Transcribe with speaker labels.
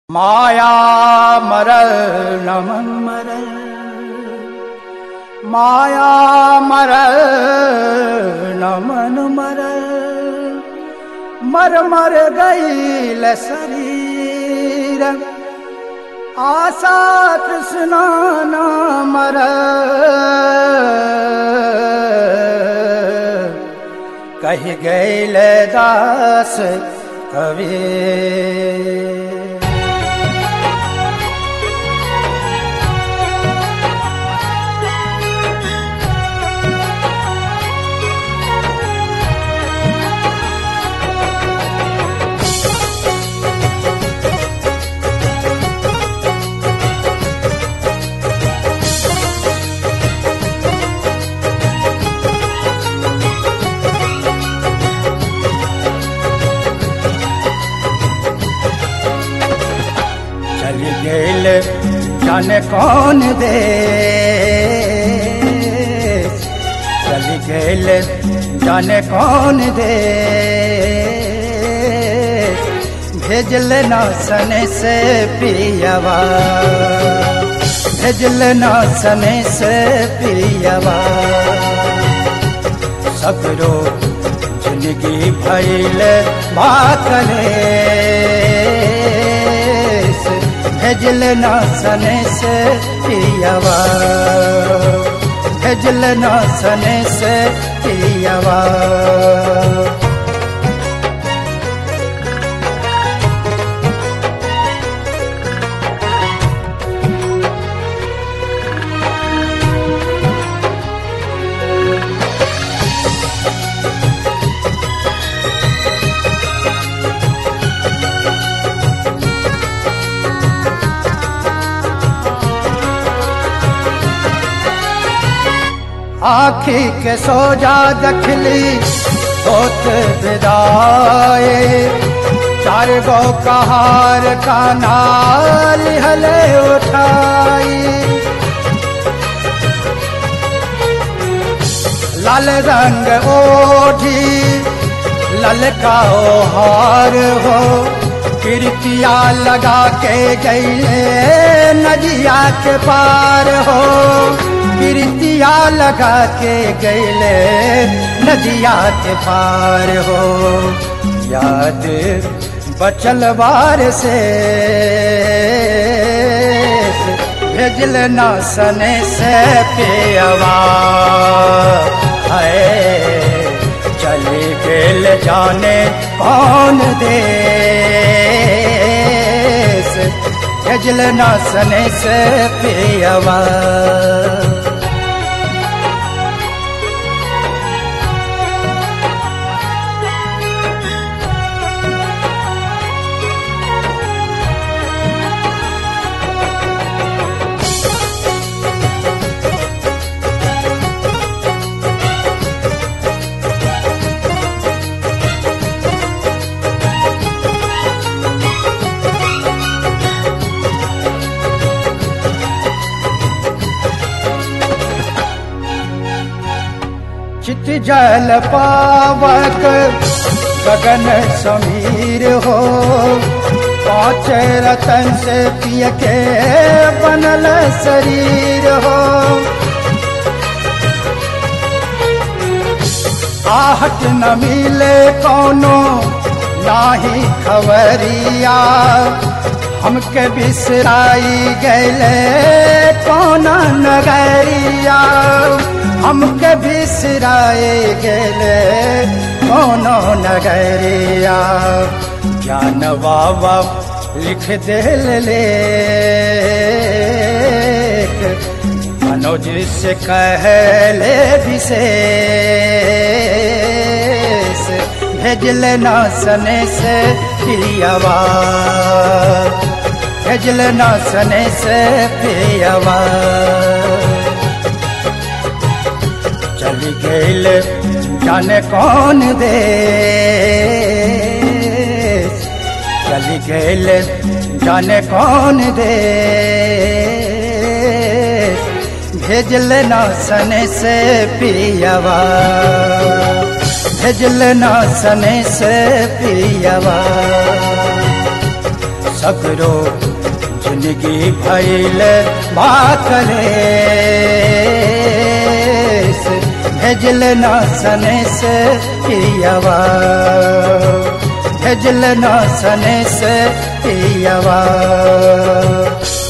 Speaker 1: माया मरल नमन मरल माया मरल नमन मरल मर मर गईल शरीर आशा कृष्णा न मरल कह गईल दास कवि चली गेल जाने कौन दे चली गेल जाने कौन दे भेजल न सने से पियवा भेजल न सने से पियवा सगरो जिंदगी भैल बाकले भेजल न सने से पियवा भेजल न सने से पियवा आखी के सोजा दखली होत विदाए चार गो कहार का नाल हले उठाई लाल रंग ओढ़ी ललका हार हो कीर्तिया लगा के गईले नदिया के पार हो कीर्तिया लगा के गईले नदिया के पार हो याद बचल बार से भेजल न सने से पेवा है चले गेल जाने कौन देश भेजल न सने से पेवा चित जल पावक गगन समीर हो पाँच रतन से पिय के बनल शरीर हो आहट न मिले कौनो नाही खबरिया हमके बिसराई गैले कौन नगरिया हमके बिसराए गेले कोनो नगरिया ज्ञान बाबा लिख दिल ले मनोज से कहले विशेष भेजल न सने से प्रियवा भेजल न सने से प्रियवा चली गईल जाने कौन दे चली गईल जाने कौन दे भेजल न सने से पियवा भेजल न सने से पियवा सगरो जिंदगी भैल बाकले भेजल ना सने से पियवा भेजल ना सने से पियवा